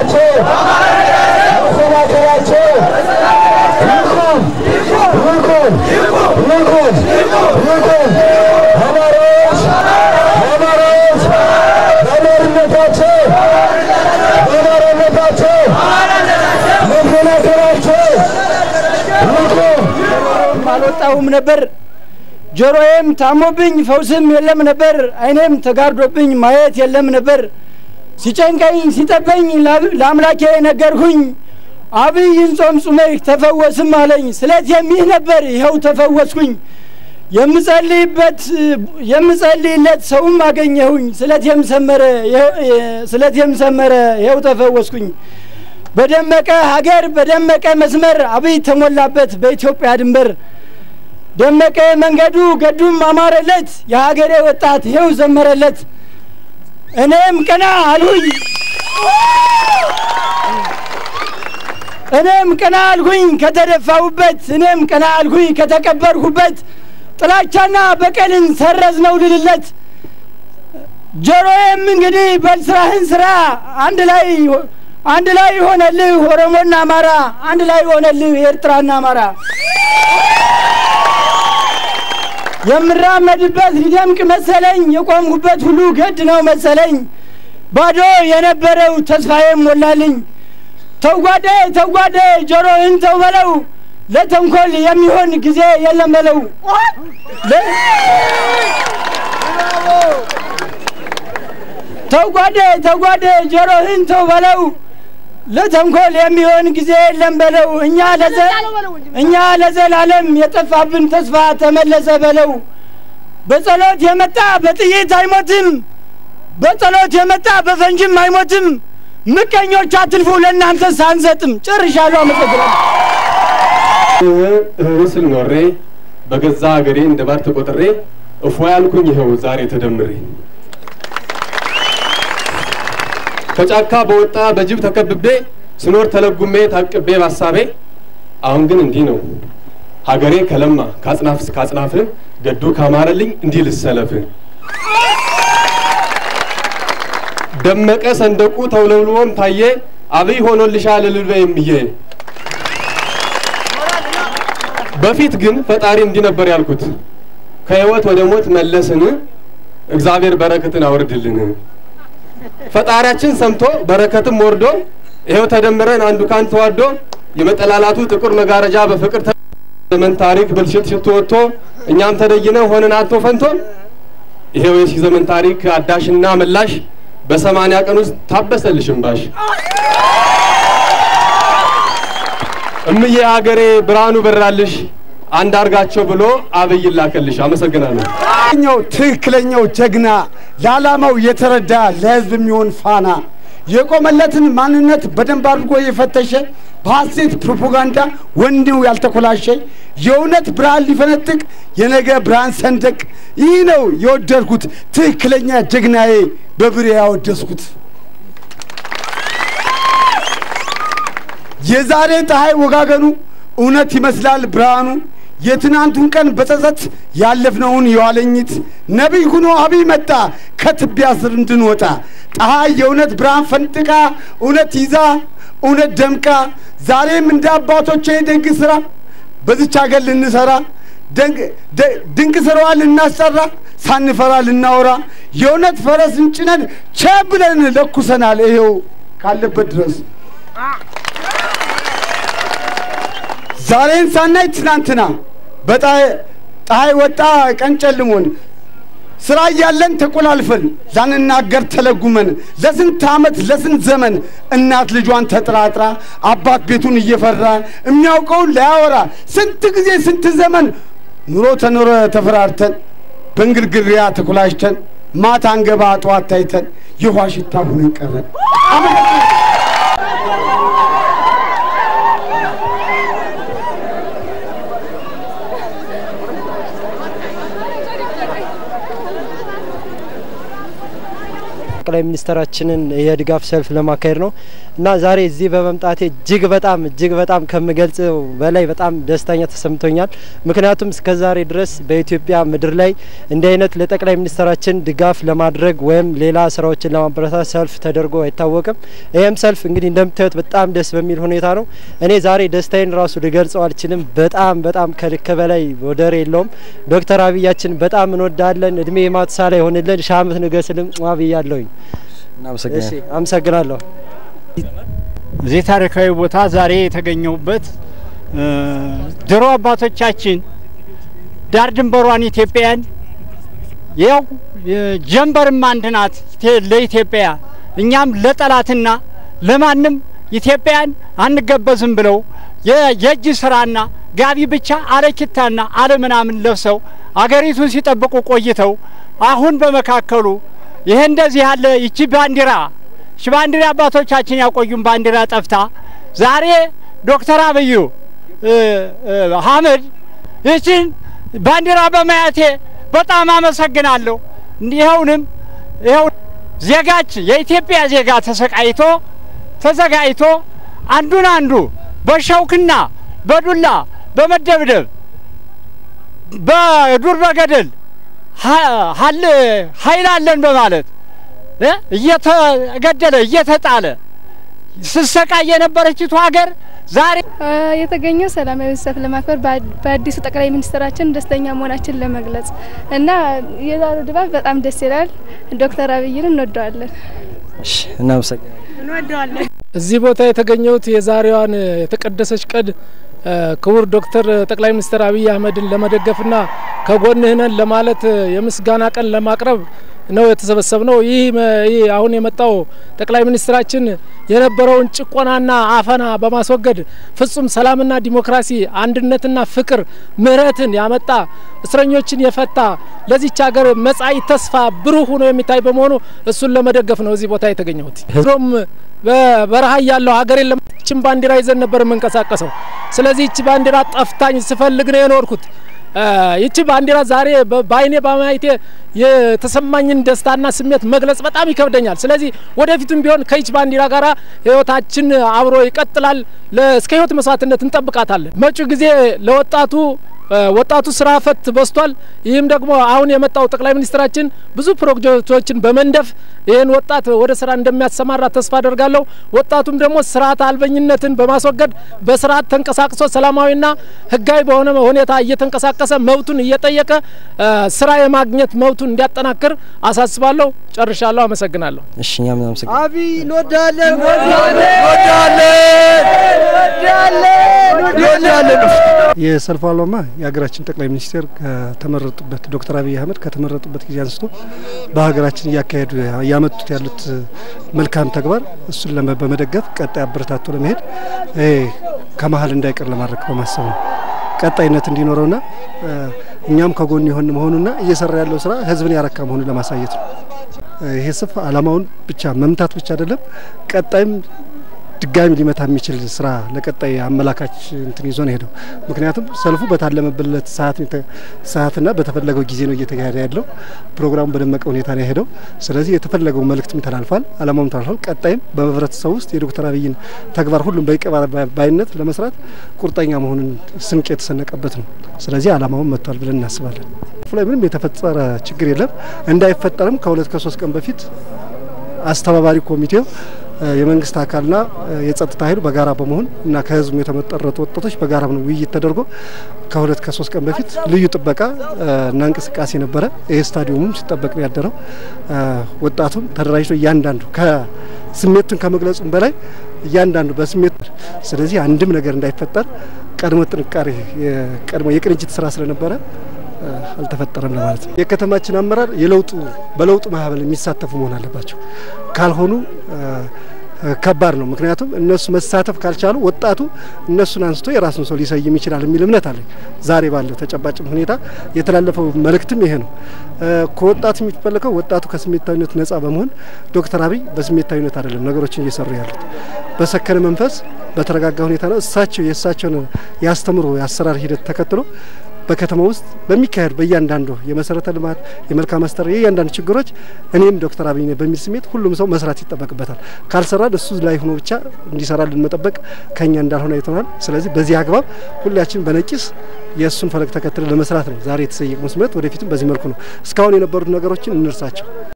መሰባሰባቸው መሰባሰባቸው ይቁም ይቁም ይቁም ይቁም። አማራዎች አማራዎች በአማርነታቸው በአማራነታቸው መከላከላቸው ይቁም። አልወጣሁም ነበር። ጆሮዬም ታሞብኝ ፈውስም የለም ነበር። ዓይኔም ተጋርዶብኝ ማየት የለም ነበር። ሲጨንቀኝ ሲጠበኝ ላብ- ለአምላኬ ነገርሁኝ። አብይን ጾም ጹመህ ተፈወስም አለኝ። ስለዚህም ይህ ነበር ይኸው ተፈወስኩኝ። የምጸልይበት የምጸልይለት ሰውም አገኘሁኝ። ስለዚህም ሰመረ ይኸው- ስለዚህም ሰመረ ይኸው ተፈወስኩኝ። በደመቀ ሀገር በደመቀ መስመር አብይ ተሞላበት በኢትዮጵያ ድንበር ደመቀ መንገዱ ገዱም አማረለት የሀገሬ ወጣት ይኸው ዘመረለት። እኔም ቀና አልሁኝ እኔም ቀና አልሁኝ ከተደፋሁበት እኔም ቀና አልሁኝ ከተቀበርሁበት ጥላቻና በቀልን ሰረዝ ነው ልልለት ጆሮዬም እንግዲህ በልስራህን ስራ አንድ ላይ አንድ ላይ ሆነልህ ኦሮሞና አማራ አንድ ላይ ሆነልህ ኤርትራና አማራ የምራመድበት ሊደምቅ መሰለኝ የቆምኩበት ሁሉ ገድ ነው መሰለኝ ባዶ የነበረው ተስፋዬም ሞላልኝ ተጓደ ተጓደ ጆሮህን ተው በለው ለተንኮል የሚሆን ጊዜ የለም በለው ለ- ተጓደ ተጓደ ጆሮህን ተው በለው ለተንኮል የሚሆን ጊዜ የለም በለው እኛ ለዘ እኛ ለዘላለም የጠፋብን ተስፋ ተመለሰ በለው በጸሎት የመጣ በጥይት አይሞትም በጸሎት የመጣ በፈንጅም አይሞትም ምቀኞች አትልፉ ለእናንተ ሳንሰጥም ጨርሻለሁ አመሰግናለሁ እህስል ኖሬ በገዛ ሀገሬ እንደ ባር ተቆጥሬ እፎ ያልኩኝ ይኸው ዛሬ ተደምሬ ከጫካ በወጣ በጅብ ተከብቤ ስኖር ተለጉሜ ታቅቤ ባሳቤ አሁን ግን እንዲህ ነው ሀገሬ ከለማ ከአጽናፍ እስከ አጽናፍ ገዱ ካማረልኝ እንዲህ ልሰለፍ ደመቀ ሰንደቁ ተውለብልቦም ታየ አብይ ሆኖልሻል እልል በይ እምዬ በፊት ግን ፈጣሪ እንዲህ ነበር ያልኩት ከህይወት ወደ ሞት መለስን እግዚአብሔር በረከትን አውርድልን ፈጣሪያችን ሰምቶ በረከትም ወርዶ ይኸው ተደምረን አንዱ ካን ተዋዶ የመጠላላቱ ጥቁር መጋረጃ በፍቅር ተ- ዘመን ታሪክ ብልሽት ሽቶ ወጥቶ እኛም ተደይነው ሆነን አቶ ፈንቶ ይሄው የሺህ ዘመን ታሪክ አዳሽና መላሽ በሰማንያ ቀን ውስጥ ታበሰልሽ እምባሽ እምዬ ሀገሬ ብርሃኑ በራልሽ አንድ አርጋቸው ብሎ አብይ ላከልሽ። አመሰግናለሁ። ትክክለኛው ትክክለኛው ጀግና ለዓላማው የተረዳ ለህዝብ የሚሆን ፋና የቆመለትን ማንነት በደንብ አድርጎ የፈተሸ በሐሴት ፕሮፓጋንዳ ወኔው ያልተኮላሸ የእውነት ብርሃን ሊፈነጥቅ የነገ ብርሃን ሰንደቅ ይህ ነው የወደድኩት ትክክለኛ ጀግናዬ በብሬ ያወደስኩት የዛሬ ፀሐይ ወጋገኑ እውነት ይመስላል ብርሃኑ የትናንቱን ቀን በጸጸት ያለፍነውን የዋለኝት ነቢይ ሁኖ አብይ መጣ ከትቢያ ስር እንድንወጣ ፀሐይ የእውነት ብርሃን ፈንጥቃ እውነት ይዛ እውነት ደምቃ ዛሬም እንደ አባቶቼ ደግ ስራ በዚች ሀገር ልንሰራ ደንቅ- ደ- ድንቅ ስራዋን ልናሰራ ሳንፈራ ልናወራ የእውነት ፈረስን ጭነን ቸ ብለን ለኩሰናል ይሄው ካለበት ድረስ ዛሬን ሳናይ ትናንትና በፀሐይ ፀሐይ ወጣ ቀን ጨልሞን ስራ እያለን ተቆላልፈን ላንናገር ተለጉመን ለስንት ዓመት ለስንት ዘመን እናት ልጇን ተጠራጥራ አባት ቤቱን እየፈራ የሚያውቀውን ላያወራ ስንት ጊዜ ስንት ዘመን ኑሮ ተኖረ ተፈራርተን በእንግልግሪያ ተኮላሽተን ማታ አንገባ ጠዋት ታይተን የውሃ ሽታ ሁነን ቀረን። ጠቅላይ የጠቅላይ ሚኒስትራችንን የድጋፍ ሰልፍ ለማካሄድ ነው እና ዛሬ እዚህ በመምጣቴ እጅግ በጣም እጅግ በጣም ከምገልጸው በላይ በጣም ደስተኛ ተሰምቶኛል። ምክንያቱም እስከ ዛሬ ድረስ በኢትዮጵያ ምድር ላይ እንዲህ አይነት ለጠቅላይ ሚኒስትራችን ድጋፍ ለማድረግ ወይም ሌላ ስራዎችን ለማበረታት ሰልፍ ተደርጎ አይታወቅም። ይህም ሰልፍ እንግዲህ እንደምታዩት በጣም ደስ በሚል ሁኔታ ነው። እኔ ዛሬ ደስታዬን ራሱ ልገልጸው አልችልም። በጣም በጣም ከልክ በላይ ወደር የለውም። ዶክተር አብያችን በጣም እንወዳለን። እድሜ ማትሳላ ይሆንልን። ሺህ ዓመት ንገስልም ብያለሁኝ። አመሰግናለሁ። እዚህ ታሪካዊ ቦታ ዛሬ የተገኘሁበት ድሮ አባቶቻችን ዳር ድንበሯን ኢትዮጵያን ያው ጀንበርም አንድ ናት ለኢትዮጵያ እኛም ለጠላትና ለማንም ኢትዮጵያን አንገበዝም ብለው የእጅ ስራና ጋቢ ብቻ አለኪታና አለምናምን ለብሰው አገሪቱን ሲጠብቁ ቆይተው አሁን በመካከሉ ይሄ እንደዚህ ያለ ይቺ ባንዲራ እሺ ባንዲራ አባቶቻችን ያቆዩን ባንዲራ ጠፍታ ዛሬ ዶክተር አብዩ አህመድ ይችን ባንዲራ በማየቴ በጣም አመሰግናለሁ። ይኸውንም ይኸው ዜጋች የኢትዮጵያ ዜጋ ተሰቃይቶ ተዘጋጅቶ አንዱን አንዱ በሸውክና በዱላ በመደብደብ በዱር በገደል ኃይል አለን በማለት እየተገደለ እየተጣለ ስሰቃይ የነበረችቱ ሀገር ዛሬ የተገኘው ሰላማዊ ሰልፍ ለማክበር በአዲሱ ጠቅላይ ሚኒስትራችን ደስተኛ መሆናችን ለመግለጽ እና የዛሬው ድባብ በጣም ደስ ይላል። ዶክተር አብይን እንወደዋለን። እናመሰግናለን። እንወደዋለን። እዚህ ቦታ የተገኘሁት የዛሬዋን የተቀደሰች ቀን ክቡር ዶክተር ጠቅላይ ሚኒስትር አብይ አህመድን ለመደገፍና ከጎንህ ነን ለማለት የምስጋና ቀን ለማቅረብ ነው የተሰበሰብ ነው። ይህ ይህ አሁን የመጣው ጠቅላይ ሚኒስትራችን የነበረውን ጭቆናና አፈና በማስወገድ ፍጹም ሰላምና ዲሞክራሲ፣ አንድነትና ፍቅር፣ ምህረትን ያመጣ እስረኞችን የፈታ ለዚች ሀገር መጻኢ ተስፋ ብሩህ ሆኖ የሚታይ በመሆኑ እሱን ለመደገፍ ነው እዚህ ቦታ የተገኘሁት። ድሮም በበረሃ ያለው ሀገሬን ለማችን ባንዲራ ይዘን ነበር የምንቀሳቀሰው። ስለዚህ ይቺ ባንዲራ ጠፍታኝ ስፈልግ ነው የኖርኩት። ይቺ ባንዲራ ዛሬ በአይኔ በማየቴ የተሰማኝን ደስታና ስሜት መግለጽ በጣም ይከብደኛል። ስለዚህ ወደፊትም ቢሆን ከይች ባንዲራ ጋር ህይወታችን አብሮ ይቀጥላል። እስከ ህይወት መስዋዕትነት እንጠብቃታለን። መጪው ጊዜ ለወጣቱ ወጣቱ ስራ ፈት በዝቷል። ይህም ደግሞ አሁን የመጣው ጠቅላይ ሚኒስትራችን ብዙ ፕሮጀክቶችን በመንደፍ ይህን ወጣት ወደ ስራ እንደሚያሰማራ ተስፋ አደርጋለሁ። ወጣቱም ደግሞ ስርዓት አልበኝነትን በማስወገድ በስርዓት ተንቀሳቅሶ ሰላማዊና ህጋዊ በሆነ ሁኔታ እየተንቀሳቀሰ መብቱን እየጠየቀ ስራ የማግኘት መብቱን እንዲያጠናክር አሳስባለሁ። ጨርሻለሁ። አመሰግናለሁ። እሺ እኛም እናመሰግናለን። አብይ እንወዳለን፣ እንወዳለን። የሰልፉ ዓላማ የሀገራችን ጠቅላይ ሚኒስትር ከተመረጡበት ዶክተር አብይ አህመድ ከተመረጡበት ጊዜ አንስቶ በሀገራችን እያካሄዱ እያመጡት ያሉት መልካም ተግባር እሱን ለመ- በመደገፍ ቀጣይ አበረታቶ ለመሄድ ይሄ ከመሀል እንዳይቀር ለማድረግ በማሰብ ነው። ቀጣይነት እንዲኖረውና እኛም ከጎን የሆን መሆኑና እየሰራ ያለው ስራ ህዝብን ያረካ መሆኑን ለማሳየት ነው። ይሄ ስፍ ዓላማውን ብቻ መምታት ብቻ አይደለም፣ ቀጣይም ድጋሚ ሊመታ የሚችል ስራ ለቀጣይ አመላካች እንትን ይዞ ነው ሄደው። ምክንያቱም ሰልፉ በታለመበት ሰዓት ሰዓትና በተፈለገው ጊዜ ነው እየተካሄደ ያለው። ፕሮግራሙ በደመቀ ሁኔታ ነው የሄደው። ስለዚህ የተፈለገው መልእክትም ተላልፏል፣ አላማውም ተላልፏል። ቀጣይም በህብረተሰቡ ውስጥ የዶክተር አብይን ተግባር ሁሉም በይቀባ ባይነት ለመስራት ቁርጠኛ መሆኑን ስንቅ የተሰነቀበት ነው። ስለዚህ አላማውን መጥቷል ብለን እናስባለን። ላይ ምንም የተፈጠረ ችግር የለም። እንዳይፈጠርም ከሁለት ከሶስት ቀን በፊት አስተባባሪ ኮሚቴው የመንግስት አካልና የጸጥታ ኃይሉ በጋራ በመሆን እና ከህዝቡ የተመጠረጡ ወጣቶች በጋራ ነው ውይይት ተደርጎ ከሁለት ከሶስት ቀን በፊት ልዩ ጥበቃ እና እንቅስቃሴ ነበረ። ይህ ስታዲየሙም ሲጠበቅ ነው ያደረው። ወጣቱም ተደራጅቶ እያንዳንዱ ከስሜቱን ከመግለጹም በላይ እያንዳንዱ በስሜት ስለዚህ አንድም ነገር እንዳይፈጠር ቀድሞ ጥንቃሬ ቀድሞ የቅንጅት ስራ ስለነበረ አልተፈጠረም ለማለት ነው። የከተማችን አመራር የለውጡ በለውጡ ማህበል የሚሳተፉ መሆን አለባቸው። ካልሆኑ ከባድ ነው። ምክንያቱም እነሱ መሳተፍ ካልቻሉ ወጣቱ እነሱን አንስቶ የራሱን ሰው ሊሰይም ይችላል የሚል እምነት አለኝ። ዛሬ ባለው ተጨባጭም ሁኔታ የተላለፈው መልእክትም ይሄ ነው። ከወጣቱ የሚፈለገው ወጣቱ ከስሜታዊነት ነጻ በመሆን ዶክተር አብይ በስሜታዊነት አይደለም ነገሮችን እየሰሩ ያሉት በሰከነ መንፈስ በተረጋጋ ሁኔታ ነው። እሳቸው የእሳቸውን ያስተምሮ የአሰራር ሂደት ተከትሎ በከተማ ውስጥ በሚካሄዱ በእያንዳንዱ የመሰረተ ልማት የመልካም አስተዳደር የእያንዳንዱ ችግሮች እኔም ዶክተር አብይ ነኝ በሚል ስሜት ሁሉም ሰው መስራት ይጠበቅበታል። ካልሰራን እሱ ላይ ሆኖ ብቻ እንዲሰራልን መጠበቅ ከኛ እንዳልሆነ አይተናል። ስለዚህ በዚህ አግባብ ሁላችን በነቂስ የእሱን ፈለግ ተከትለን ለመስራት ነው ዛሬ የተሰየቅነው ስምረት። ወደፊትም በዚህ መልኩ ነው። እስካሁን የነበሩት ነገሮችን እንርሳቸው።